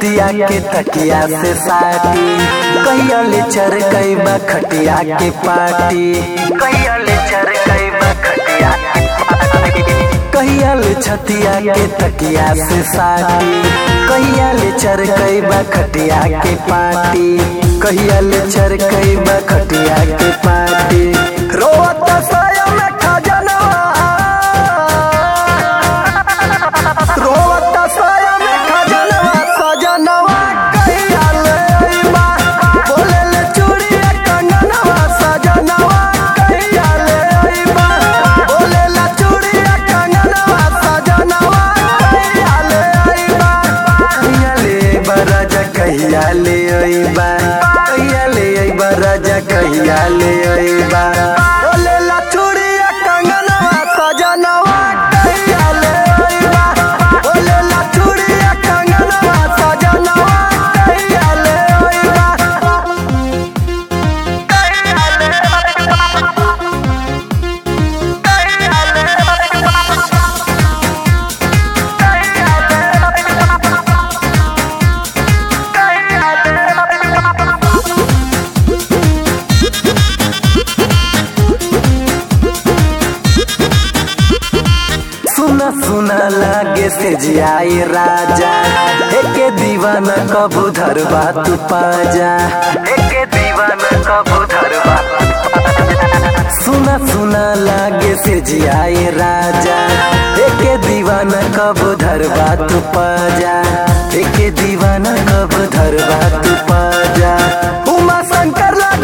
छतिया के तकिया से साटी कहिया ले चर कई बा खटिया के पाटी कहिया ले चर कई बा खटिया के पाटी कहिया ले छतिया के तकिया से साटी कहिया ले चर कई बा खटिया के पाटी कहिया ले चर कई बा खटिया के पाटी रोवत साया में खजनवा रोवत साया में खजनवा सजनवा कहिया ले अइबा बोले ले चूड़िया कंगनवा सजनवा कहिया ले अइबा बोले ले चूड़िया कंगनवा सजनवा कहिया ले अइबा कहिया ले अइबा राजा कहिया ले अइबा कहिया ले अइबा राजा कहिया ले अइबा बोले ला चूड़िया कंगनवा सजनवा कहिया ले अइबा बोले ला चूड़िया कंगनवा सजनवा कहिया ले अइबा कहिया ले अइबा कहिया ले अइबा कहिया ले अइबा कहिया ले अइबा सुना सुना लागे से जियाई राजा एके दीवाना कबू धरबा तू पाजा एके दीवाना कबू धरबा सुना सुना लागे से जियाई राजा एके दीवाना कबू धरबा तू पाजा एके दीवाना कबू धरबा तू पाजा उमा शंकर लागे